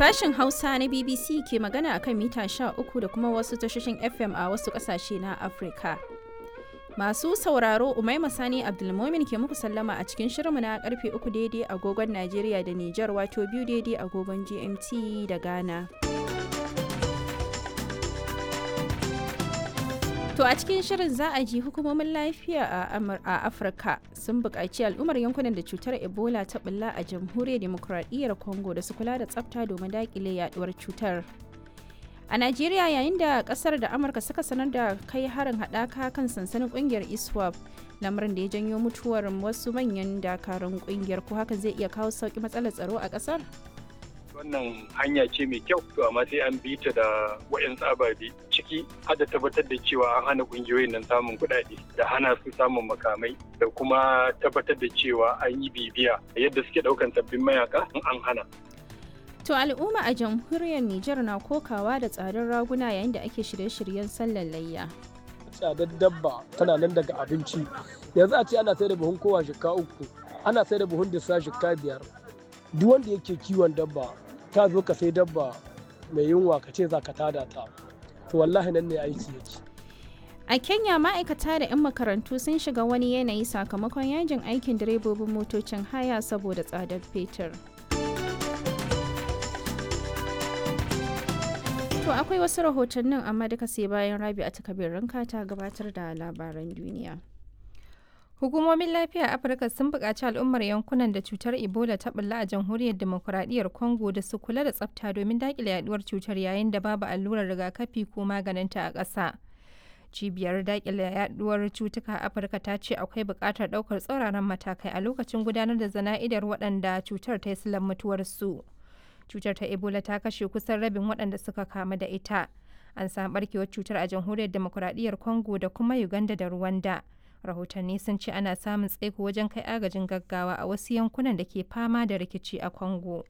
Sashen Hausa na BBC ke magana akan mita 13 da kuma wasu tashoshin FM a wasu ƙasashe na Afirka. Masu sauraro Umaima Sani Abdulmomin ke muku sallama a cikin shirinmu na karfe 3 daidai agogon Najeriya da Nijar wato biyu daidai agogon GMT da Ghana. To a cikin shirin za a ji hukumomin lafiya a Afirka sun buƙaci al'ummar yankunan da cutar Ebola ta bulla a jamhuriyar demokuraɗiyyar Congo da su kula da tsafta domin daƙile yaduwar cutar. A Najeriya yayin da ƙasar da Amurka suka sanar da kai harin haɗaka kan sansanin ƙungiyar ISWAP lamarin da ya janyo mutuwar wasu manyan dakarun ƙungiyar ko hakan zai iya kawo sauƙi matsalar tsaro a ƙasar? wannan hanya ce mai kyau to amma sai an bi ta da wayan ababe ciki har da tabbatar da cewa an hana kungiyoyin nan samun kuɗaɗe da hana su samun makamai da kuma tabbatar da cewa an yi bibiya yadda suke ɗaukan sabbin mayaka in an hana To al'umma a jamhuriyar Nijar na kokawa da tsadar raguna yayin da ake shirye-shiryen sallar layya. Tsadar dabba tana nan daga abinci. Yanzu a ce ana sai da buhun kowa shika uku, ana sai da buhun dissa shika biyar. Duk wanda yake kiwon dabba ta zo ka sai dabba mai yunwa ka ce za ka tada ta to wallahi nan ne aiki yake a kenya ma'aikata da 'yan makarantu sun shiga wani yanayi sakamakon yajin aikin direbobin motocin haya saboda tsadar fetur to akwai wasu rahotannin amma duka sai bayan rabi a takabirin ta gabatar da labaran duniya Hukumomin lafiya a Afirka sun buƙaci al'ummar yankunan da cutar Ebola ta bulla a jamhuriyar demokuraɗiyyar Congo da su kula da tsafta domin daƙile yaduwar cutar yayin da babu allurar rigakafi ko maganinta a ƙasa. Cibiyar daƙile yaduwar cutuka a Afirka ta ce akwai buƙatar ɗaukar tsauraran matakai a lokacin gudanar da zana'idar waɗanda cutar ta yi silan mutuwarsu. Cutar ta Ebola ta kashe kusan rabin waɗanda suka kamu da ita. An samu ɓarkewar cutar a jamhuriyar demokuraɗiyyar Congo da kuma Uganda da Rwanda. rahotanni sun ce ana samun tsaiko wajen kai agajin gaggawa a wasu yankunan da ke fama da rikici a congo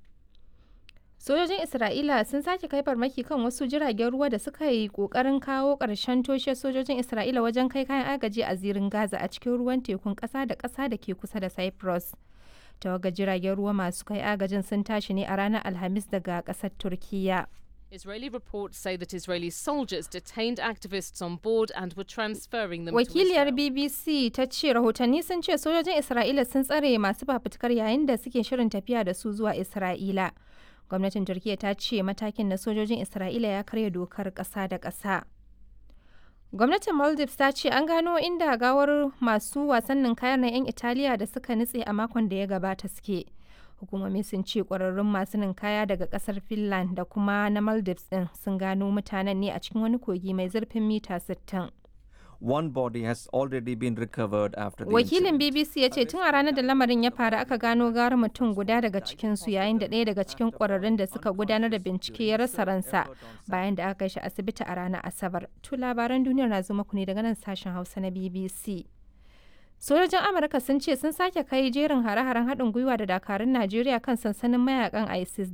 sojojin isra'ila sun sake kai farmaki kan wasu jiragen ruwa da suka yi kokarin kawo ƙarshen toshe sojojin isra'ila wajen kai kayan agaji a zirin gaza a cikin ruwan tekun ƙasa da ƙasa da ke kusa da cyprus tawagar jiragen ruwa masu kai agajin sun tashi ne a ranar alhamis daga ƙasar turkiyya Israeli reports say that Israeli soldiers detained activists on board and were transferring them Wakiliyar to Israel. BBC ta ce rahotanni sun ce sojojin Isra'ila sun tsare masu fafutukar yayin da suke shirin tafiya da su zuwa Isra'ila. Gwamnatin Turkiyya ta ce matakin na sojojin Isra'ila ya karya dokar ƙasa da ƙasa. Gwamnatin Maldives ta ce an gano inda gawar masu wasannin kayan na 'yan Italiya da suka nutse a makon da ya gabata suke. hukumomi sun ce kwararrun masu ninkaya daga kasar finland da kuma na maldives din sun gano mutanen ne a cikin wani kogi mai zurfin mita 60 One body has already been recovered after the wakilin incident. bbc ya ce tun a ranar da lamarin ya faru aka gano gara mutum guda daga cikinsu yayin da ɗaya daga cikin kwararrun da suka gudanar da bincike ya rasa ransa bayan da aka kai shi asibiti a ranar asabar to labaran duniyar na zo muku ne daga nan sashen hausa na bbc sojojin amurka sun ce sun sake kai jerin hare-haren haɗin gwiwa da dakarun najeriya kan sansanin mayakan isis